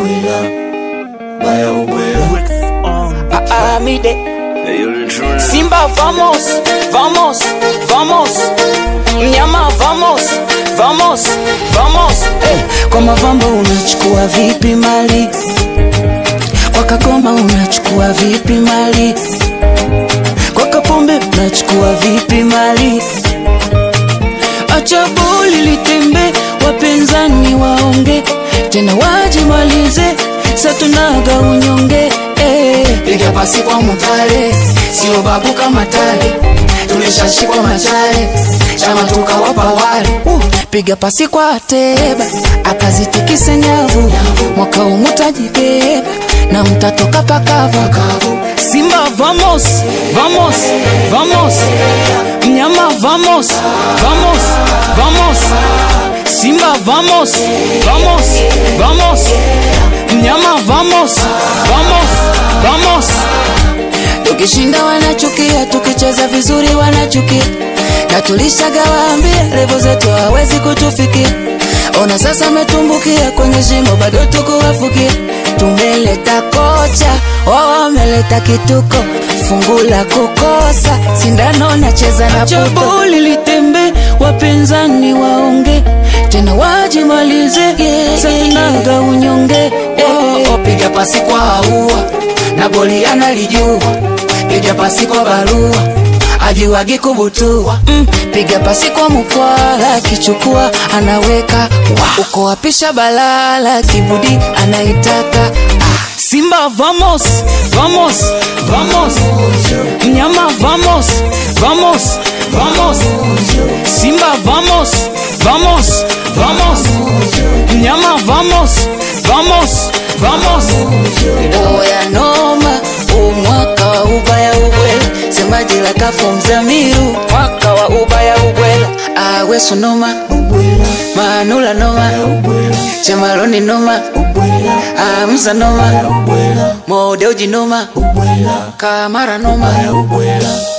ubwela baya ubwela Amide Simba vamos, vamos, vamos Mnyama vamos, vamos, vamos hey. Kwa mavambo unachukua vipi mali Kwa kagoma unachukua vipi mali Kwa kapombe unachukua vipi mali Acha boli litembe wapinzani waonge tena wajimalize satunaga unyonge eh. piga pasi kwa mutale sio babu kama tale tulishashikwa machale chama tukawapa wale Uh, piga pasi kwa Ateba akazitikise nyavu, mwaka huu mutajibeba na mtatoka pakavu. Simba vamos, vamos, vamos, mnyama vamos, vamos, vamos, Simba vamos, vamos, vamos, mnyama vamos, vamos, vamos. Tukishinda wanachukia, tukicheza vizuri wanachukia, na tulishagawaambia levo zetu hawezi kutufikia. Ona sasa metumbukia kwenye shimo, bado tukuwafukia. Tumeleta kocha, wao wameleta kituko, fungu la kukosa, sindano nacheza na puto. Boli litembe, wapinzani waonge tena wajimalize, yeah, satunaga unyonge Oh, oh, piga pasi kwa aua na boli analijua piga pasi kwa barua ajiwagi kubutua mm, piga pasi kwa mkwala akichukua anaweka wow. uko wapisha balala kibudi anaitaka ah. Simba vamos, vamos, vamos Mnyama vamos, vamos, vamos Simba vamos, vamos, vamos Mnyama vamos, vamos, vamos Oya noma, huu mwaka wa ubaya ubwela Semaji la kafu mzamiru, mwaka wa ubaya ubwela Awe sunoma, manula noma, chemaroni noma Amza noma, modeuji noma, kamara noma ubwela